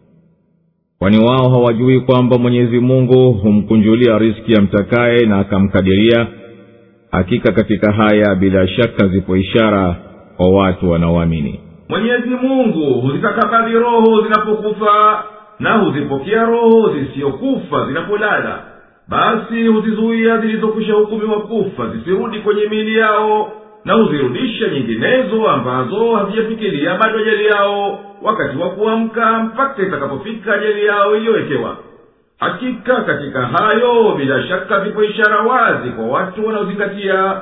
kwani wao hawajui kwamba mwenyezi mungu humkunjulia riski ya mtakaye na akamkadiria hakika katika haya bila shaka zipo ishara kwa watu wanaoamini mwenyezi mungu huzitakabadhi roho zinapokufa na huzipokea roho zisiyokufa zinapolala basi huzizuia zilizokwisha hukumiwa kufa zisirudi kwenye miili yao na huzirudisha nyinginezo ambazo hazijafikilia bado ajali yao wakati wa kuamka mpaka itakapofika ajali yao iliyowekewa hakika katika hayo bila shaka zipo ishara wazi kwa watu wanaozingatia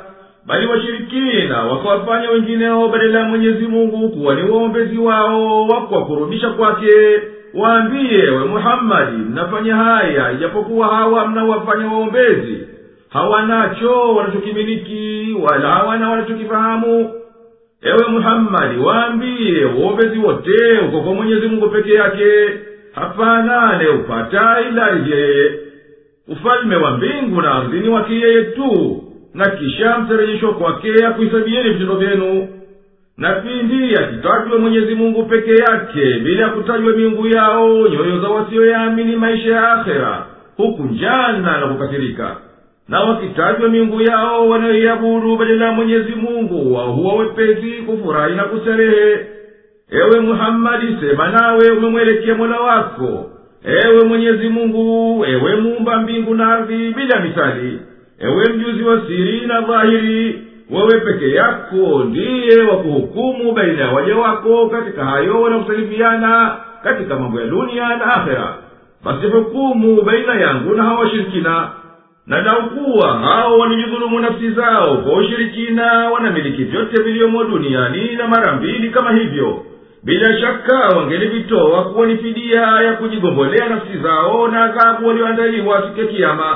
bali washirikina wakawafanya wengineo badala ya mwenyezi mungu kuwa ni waombezi wao wa kuwakurubisha kwake waambiye we muhammadi mnafanya haya ijapokuwa hawa mnaowafanya waombezi hawanacho wanachokimiliki wala hawana wanachokifahamu ewe muhammadi waambiye uombezi wote uko kwa mwenyezi mungu peke yake hapana anayeupata ila yeye ufalme wa mbingu na ardhini wake yeye tu na kisha mtarejeshwa kwake akuhisabieni vitendo vyenu na pindi akitajwa mwenyezi mungu peke yake bila ya kutajwa miungu yao nyoyo za wasioyaamini maisha ya akhera huku njana na kukasirika na wakitajwa miungu yao wanayoiabudu badala ya mwenyezi mungu wao huwa wepesi kufurahi na kustarehe ewe muhammadi sema nawe umemwelekea mola wako ewe mwenyezi mungu ewe muumba mbingu na ardhi bila misali ewe mjuzi wa siri na dhahiri wewe peke yako ndiye wa kuhukumu baina ya waja wako katika hayo wanakusalifiana katika mambo ya dunia na akhera basi hukumu baina yangu na hawa washirikina na naukuwa hao wanijidhulumu nafsi zao kwa ushirikina wanamiliki vyote vilivyomo duniani na mara mbili kama hivyo bila shaka wangelivitoa kuwa ni fidia ya kujigombolea nafsi zao na adhabu walioandaliwa siku ya kiama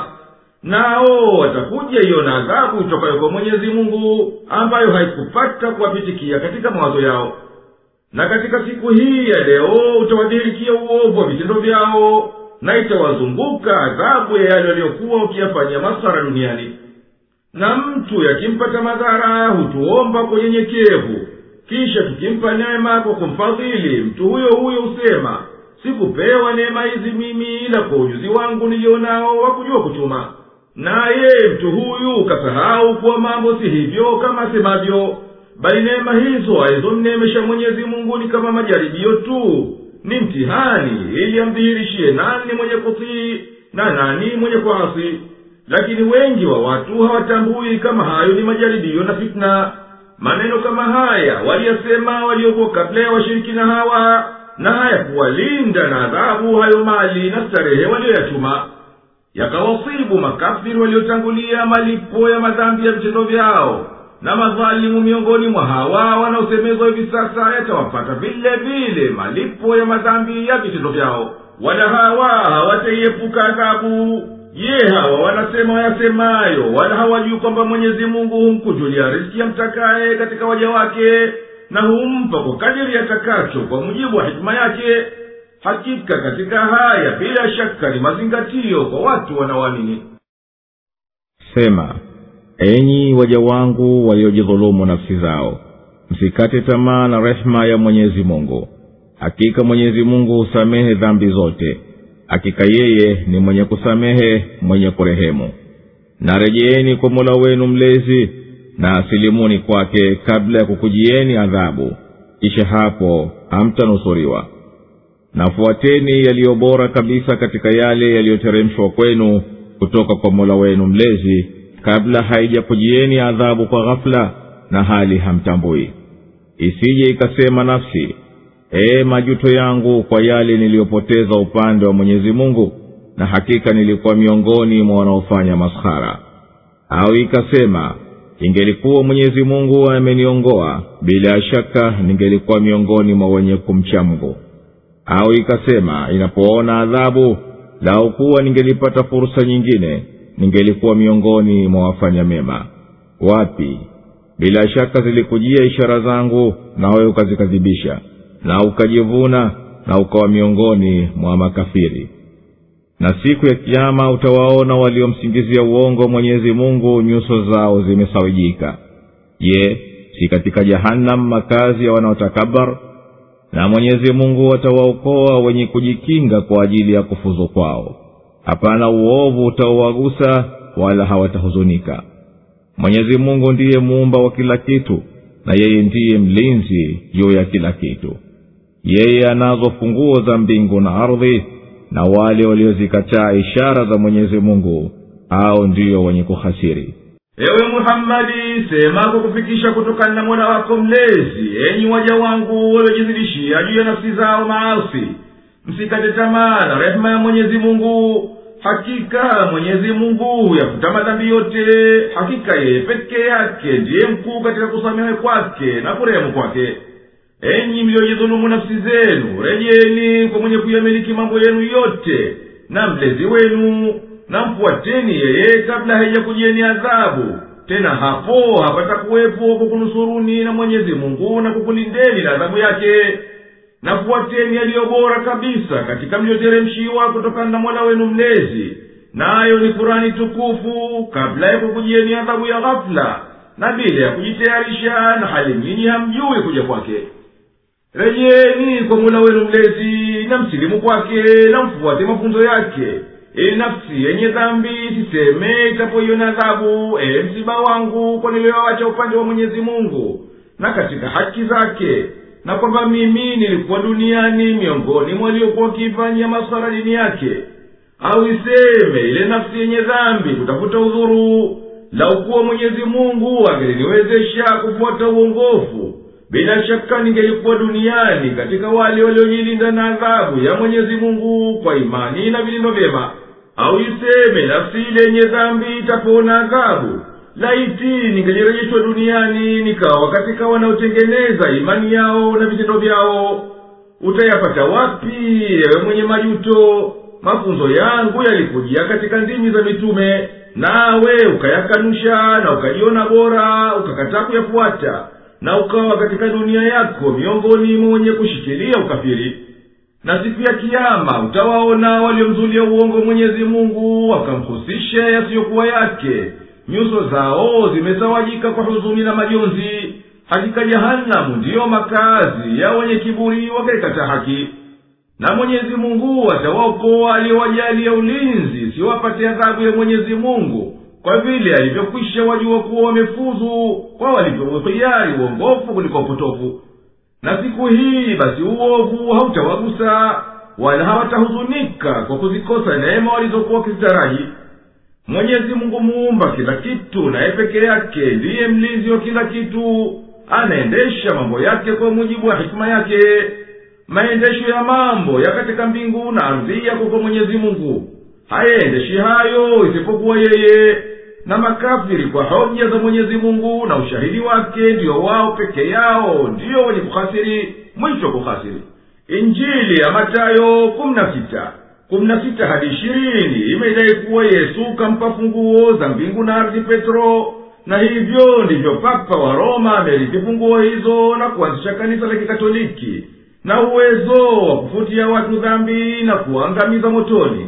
nao watakuja hiyo na adhabu itokayo kwa mwenyezi mungu ambayo haikupata kuwapitikia katika mawazo yao na katika siku hii ya leo utawadhihirikia uovu wa vitendo vyao na itawazunguka adhabu ya yale waliokuwa ukiyafanyia masara duniani na mtu yakimpata madhara hutuomba kwa unyenyekevu kisha tukimpa neema kwa kumfadhili mtu huyo huyo husema sikupewa neema hizi mimi ila kwa ujuzi wangu nilionao wa kujua kuchuma naye mtu huyu kasahau kuwa mambo si hivyo kama asemavyo bali neema hizo alizomneemesha mwenyezi mungu ni kama majaribio tu ni mtihani ili amdhihirishie nani mwenye kutii na nani mwenye kuasi lakini wengi wa watu hawatambui kama hayo ni majaribio na fitna maneno kama haya waliyasema waliokuwa kabla ya washirikina hawa na hayakuwalinda na adhabu hayo mali na starehe walioyachuma yakawasibu makafiri waliotangulia malipo ya madhambi ya vitendo vyao na madhalimu miongoni mwa hawa wanaosemezwa hivi sasa yatawapata vile vile malipo ya madhambi ya vitendo vyao wala hawa hawataiepuka adhabu je hawa wanasema wayasemayo wala hawajui kwamba mwenyezi mungu humkujulia riski amtakaye katika waja wake na humpa kwa kadiri yatakacho kwa mujibu wa hikima yake hakika katika haya bila shaka ni mazingatio kwa watu wanaoamini sema enyi waja wangu waliojidhulumu nafsi zao msikate tamaa na rehema ya mwenyezi mungu hakika mwenyezi mungu husamehe dhambi zote hakika yeye ni mwenye kusamehe mwenye kurehemu na rejeeni kwa mola wenu mlezi na asilimuni kwake kabla ya kukujieni adhabu kisha hapo hamtanusuriwa nafuateni yaliyo bora kabisa katika yale yaliyoteremshwa kwenu kutoka kwa mola wenu mlezi kabla haijakujieni adhabu kwa ghafula na hali hamtambui isije ikasema nafsi ee majuto yangu kwa yale niliyopoteza upande wa mwenyezi mungu na hakika nilikuwa miongoni mwa wanaofanya maskhara au ikasema ingelikuwa mwenyezi mungu ameniongoa bila shaka ningelikuwa miongoni mwa wenye kumcha mungu au ikasema inapoona adhabu lau kuwa ningelipata fursa nyingine ningelikuwa miongoni mwa wafanya mema wapi bila shaka zilikujia ishara zangu nawe ukazikadhibisha na ukajivuna na ukawa miongoni mwa makafiri na siku ya kiama utawaona waliomsingizia uongo mwenyezi mungu nyuso zao zimesawijika je si katika jahannam makazi ya wanaotakabar na mwenyezi mungu atawaokoa wenye kujikinga kwa ajili ya kufuzu kwao hapana uovu utaowagusa wala hawatahuzunika mwenyezi mungu ndiye muumba wa kila kitu na yeye ndiye mlinzi juu ya kila kitu yeye anazo funguo za mbingu na ardhi na wale waliozikataa ishara za mwenyezi mungu au ndiyo wenye kuhasiri ewe muhammadi sema kwa kufikisha kutokana na mola wako mlezi enyi waja wangu waliojizidishia juu ya nafsi zao maasi msikate tamaa na rehema ya mwenyezi mungu hakika mwenyezi mungu yafuta madhambi yote hakika yeye peke yake ndiye mkuu katika kusamehe kwake na kurehemu kwake enyi mliyojidhulumu nafsi zenu rejeni kwa mwenye kuyamiliki mambo yenu yote na mlezi wenu na mfuateni yeye kabla haijakujieni adhabu tena hapo hapata kuwepo kukunusuruni na mwenyezi mungu na kukulindeni na adhabu yake nafuateni yaliyo bora kabisa katika mlioteremshiwa kutokana na mola wenu mlezi nayo ni kurani tukufu kabla ya kukujieni adhabu ya ghafula na bila ya kujitayarisha na hali nyinyi hamjui kuja kwake rejeni kwa mola wenu mlezi na msilimu kwake na mfuate mafunzo yake ili nafsi yenye dhambi siseme itapoiona adhabu ee msiba wangu kwa niliyowacha upande wa mwenyezi mungu na katika haki zake na kwamba mimi nilikuwa duniani miongoni mwaliokuwa wakiifanyia masara dini yake au iseme ile nafsi yenye dhambi kutafuta udhuru laukuwa mwenyezi mungu angeliniwezesha kufuata uongofu bila shaka ningelikuwa duniani katika wale waliojilinda na adhabu ya mwenyezi mungu kwa imani na vilindo vyema au iseme nafsi ile yenye dhambi itapona adhabu laiti ningelirejeshwa duniani nikawa katika wanaotengeneza imani yao na vitendo vyao utayapata wapi ewe mwenye majuto mafunzo yangu yalikujia katika ndimi za mitume nawe ukayakanusha na ukajiona bora ukakataa kuyafuata na ukawa katika dunia yako miongoni mwa wenye kushikilia ukafiri na siku ya kiama utawaona waliomzulia uongo mwenyezi mungu wakamhusisha yasiyokuwa yake nyuso zao zimesawajika kwa huzuni na majonzi hakika jahanamu ndiyo makazi ya wenye kiburi wakaikata haki na mwenyezi mungu atawaokoa aliyowajalia ulinzi siwapate adhabu ya mwenyezi mungu kwa vile alivyokwisha wajua kuwa wamefuzu kwa walivyouhiari uongofu kuliko upotofu na siku hii basi uovu hautawagusa wala hawatahuzunika kwa kuzikosa neema walizokuwa wakizitaraji mwenyezi mungu muumba kila kitu naye peke yake ndiye mlinzi wa kila kitu anaendesha mambo yake kwa mujibu wa hikima yake maendesho ya mambo ya katika mbingu na ardhi yako kwa mwenyezi mungu hayaendeshi hayo isipokuwa yeye na makafiri kwa hoja za mwenyezi mungu na ushahidi wake ndiyo wao peke yao ndiyo wenye kuhasiri mwisho kuhasiri injili ya matayo kumi na sita kumi na sita hadi ishirini imedai kuwa yesu kampa funguo za mbingu na ardhi petro na hivyo ndivyo papa wa roma amerithi funguo hizo na kuanzisha kanisa la kikatoliki na uwezo wa kufutia watu dhambi na kuangamiza motoni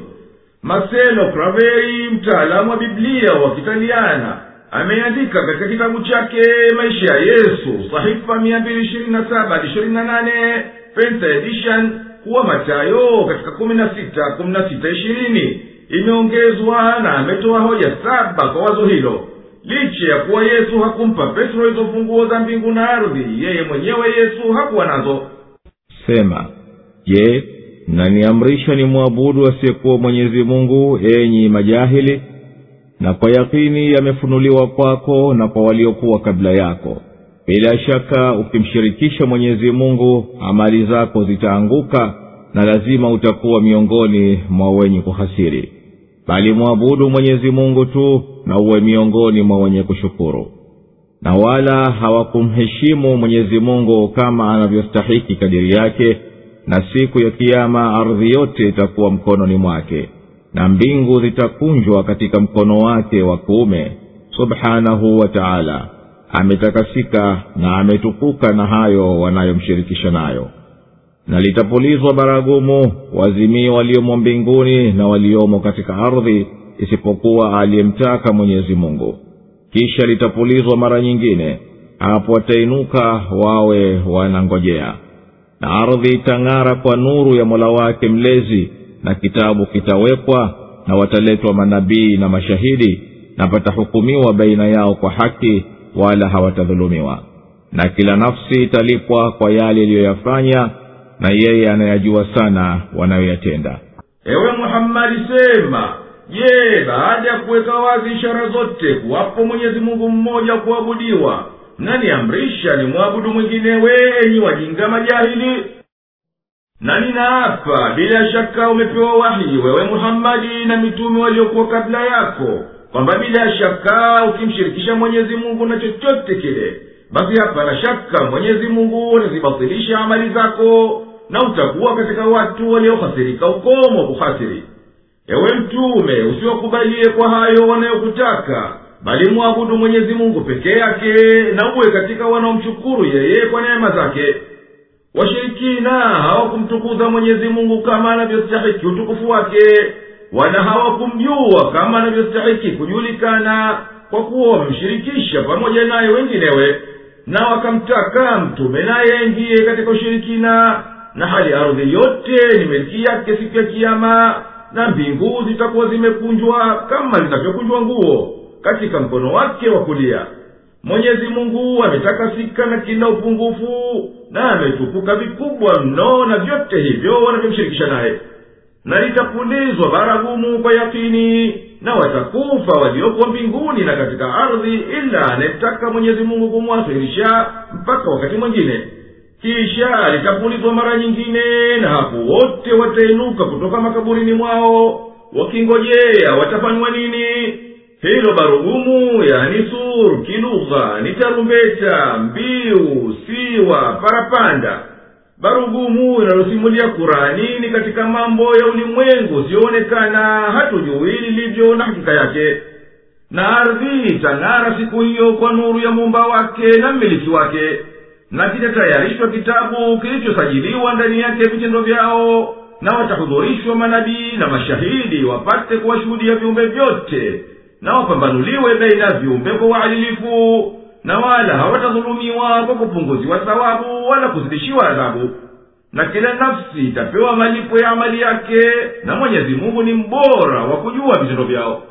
marcelo craveri mtaalamu wa biblia wa kitaliana ameandika katika kitabu chake maisha ya yesu sahifa mia mbili ishirini na saba hadi ishirini na nane penta edition kuwa matayo katika kumi na sita kumi na sita ishirini imeongezwa na ametoa hoja saba kwa wazo hilo licha ya kuwa yesu hakumpa petro hizo funguo za mbingu na ardhi yeye mwenyewe yesu hakuwa nazo sema je mnaniamrisha ni mwabudu asiyekuwa mwenyezi mungu enyi majahili na kwa yakini yamefunuliwa kwako na kwa waliokuwa kabla yako bila shaka ukimshirikisha mwenyezi mungu amali zako zitaanguka na lazima utakuwa miongoni mwa wenye kuhasiri bali mwabudu mwenyezi mungu tu na uwe miongoni mwa wenye kushukuru na wala hawakumheshimu mwenyezi mungu kama anavyostahiki kadiri yake na siku ya kiama ardhi yote itakuwa mkononi mwake na mbingu zitakunjwa katika mkono wake wa kuume subhanahu wa taala ametakasika na ametukuka na hayo wanayomshirikisha nayo na litapulizwa baragumu wazimii waliomo mbinguni na waliomo katika ardhi isipokuwa aliyemtaka mwenyezi mungu kisha litapulizwa mara nyingine hapo watainuka wawe wanangojea na ardhi itang'ara kwa nuru ya mola wake mlezi na kitabu kitawekwa na wataletwa manabii na mashahidi na patahukumiwa baina yao kwa haki wala hawatadhulumiwa na kila nafsi italipwa kwa yale iliyoyafanya na yeye anayajua sana wanayoyatenda ewe muhammadi sema je baada ya kuweka wazi ishara zote kuwapo mwenyezi mungu mmoja wa kuabudiwa mnaniamrisha ni mwabudu mwinginewe enyi wajinga majahili na ninaapa bila shaka umepewa wahi wewe muhammadi na mitume waliokuwa kabla yako kwamba bila shaka ukimshirikisha mwenyezi mungu na chochote kile basi hapana shaka mwenyezi mungu atazibatilisha amali zako na utakuwa katika watu waliohasirika ukomo kuhasiri ewe mtume usiwakubalie kwa hayo wanayokutaka bali mwabudu mwenyezi mungu peke yake na uwe katika wanaomshukuru yeye kwa neema zake washirikina hawakumtukuza mwenyezi mungu kama anavyostahiki utukufu wake wala hawakumjua kama anavyostahiki kujulikana kwa kuwa wamemshirikisha pamoja naye wenginewe na wakamtaka mtume naye aingiye katika ushirikina na hali ardhi yote ni miliki yake siku ya kiama na mbingu zitakuwa zimekunjwa kama zinavyokunjwa nguo katika mkono wake wa kulia mwenyezi mungu ametakasika na kila upungufu na ametukuka vikubwa mno na vyote hivyo wanavyomshirikisha naye na litapulizwa baragumu kwa yakini na watakufa walioko mbinguni na katika ardhi ila anayetaka mwenyezi mungu kumwasirisha mpaka wakati mwingine kisha litapulizwa mara nyingine na hapo wote watainuka kutoka makaburini mwao wakingojea watafanywa nini hilo barugumu yani sur kilugha ni tarumbeta mbiu siwa parapanda barugumu inalosimulia kurani ni katika mambo ya ulimwengu usiyoonekana hatujui lilivyo na hakika yake na ardhi itang'ara siku hiyo kwa nuru ya muumba wake na mmiliki wake na kitatayarishwa kitabu kilichosajiliwa ndani yake vitendo vyao na watahudhurishwa manabii na mashahidi wapate kuwashuhudia viumbe vyote na wapambanuliwe baina ya viumbe kwa uadilifu na wala hawatadhulumiwa kwa kupunguziwa thawabu wala kuzidishiwa adhabu na kila nafsi itapewa malipo ya amali yake na mwenyezi mungu ni mbora wa kujua vitendo vyao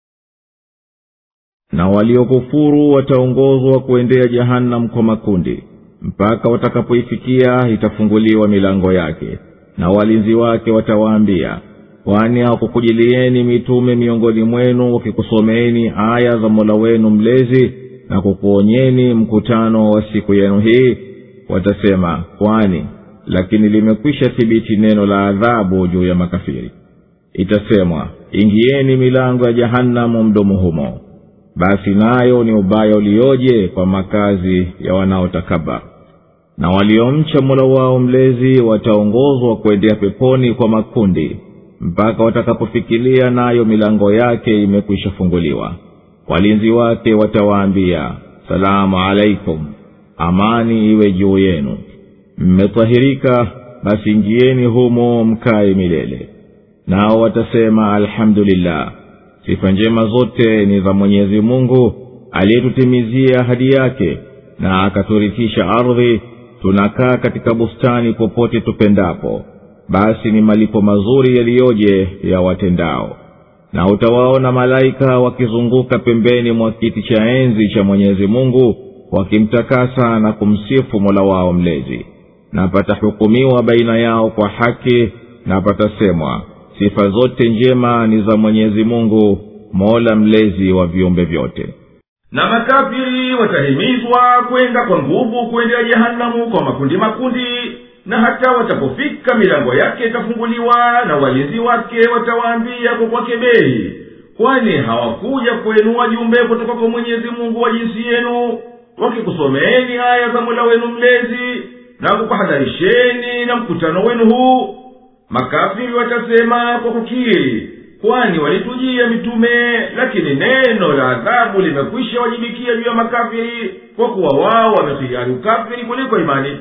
na waliokufuru wataongozwa kuendea jahannam kwa makundi mpaka watakapoifikia itafunguliwa milango yake na walinzi wake watawaambia kwani hakukujilieni mitume miongoni mwenu wakikusomeeni aya za mola wenu mlezi na kukuonyeni mkutano wa siku yenu hii watasema kwani lakini limekwisha thibiti neno la adhabu juu ya makafiri itasemwa ingieni milango ya jahanamu mdomo humo basi nayo ni ubaya ulioje kwa makazi ya wanaotakabar na waliomcha mola wao mlezi wataongozwa kuendea peponi kwa makundi mpaka watakapofikilia nayo milango yake imekwisha funguliwa walinzi wake watawaambia salamu alaikum amani iwe juu yenu mmetahirika basi ingieni humo mkaye milele nao watasema alhamdulillah sifa njema zote ni za mwenyezi mungu aliyetutimizia ahadi yake na akaturithisha ardhi tunakaa katika bustani popote tupendapo basi ni malipo mazuri yaliyoje ya watendao na utawaona malaika wakizunguka pembeni mwa kiti cha enzi cha mwenyezi mungu wakimtakasa na kumsifu mola wao mlezi na patahukumiwa baina yao kwa haki na patasemwa sifa zote njema ni za mwenyezi mungu mola mlezi wa viumbe vyote na makafiri watahimizwa kwenda kwa nguvu kuendea jehanamu kwa makundi makundi na hata watapofika milango yake itafunguliwa na walinzi wake watawaambia kwa kwake bei kwani hawakuja kwenu wajumbe kutoka kwa mwenyezi mungu wa jinsi yenu wakikusomeeni aya za mola wenu mlezi na kukuhadharisheni na mkutano wenu huu makafiri watasema kwa kukiri kwani walitujia mitume lakini neno la adhabu limekwisha wajibikia juu ya makafiri kwa kuwa wao wamehiari ukafiri kuliko imani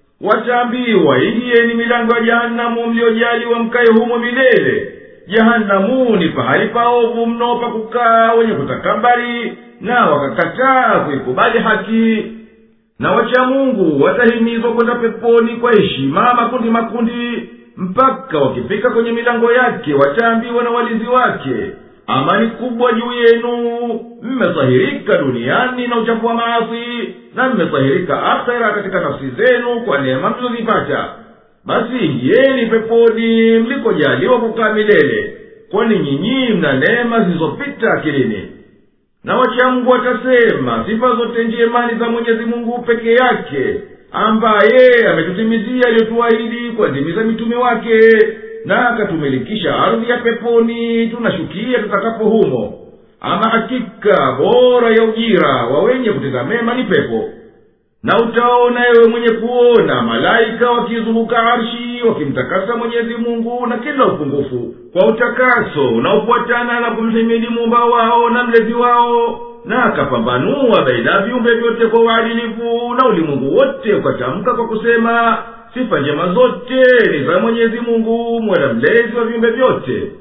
wataambiwa ingieni milango ya jahanamu mliojaliwa mkaye humo milele jahanamu ni pahali paovu mno pa kukaa wenye kutakabari na wakakataa kuikubali haki na wacha mungu watahimizwa kwenda peponi kwa heshima makundi makundi mpaka wakifika kwenye milango yake wataambiwa na walinzi wake amani kubwa juu yenu mmesahirika duniani na uchafu wa maasi na mmesahirika akhera katika nafsi zenu kwa neema mlizozipata basi ingieni peponi mlikojaliwa kukaa milele kwani nyinyi mna neema zilizopita akilini na wachamgu watasema sifa zote njema ni za mwenyezi mungu peke yake ambaye ametutimizia aliyotuahidi kuwatimiza mitume wake na akatumilikisha ardhi ya peponi tunashukia tutakapo humo ama hakika bora ya ujira wa wenye kutenda mema ni pepo na utaona ewe mwenye kuona malaika wakizunguka arshi wakimtakasa mwenyezi mungu na kila upungufu kwa utakaso unaofuatana na kumhimidi muumba wao na mlezi wao na akapambanua baina ya viumbe vyote kwa uadilifu na ulimwengu wote ukatamka kwa kusema sifa njema zote ni za mwenyezi mungu mwela mlezi wa viumbe vyote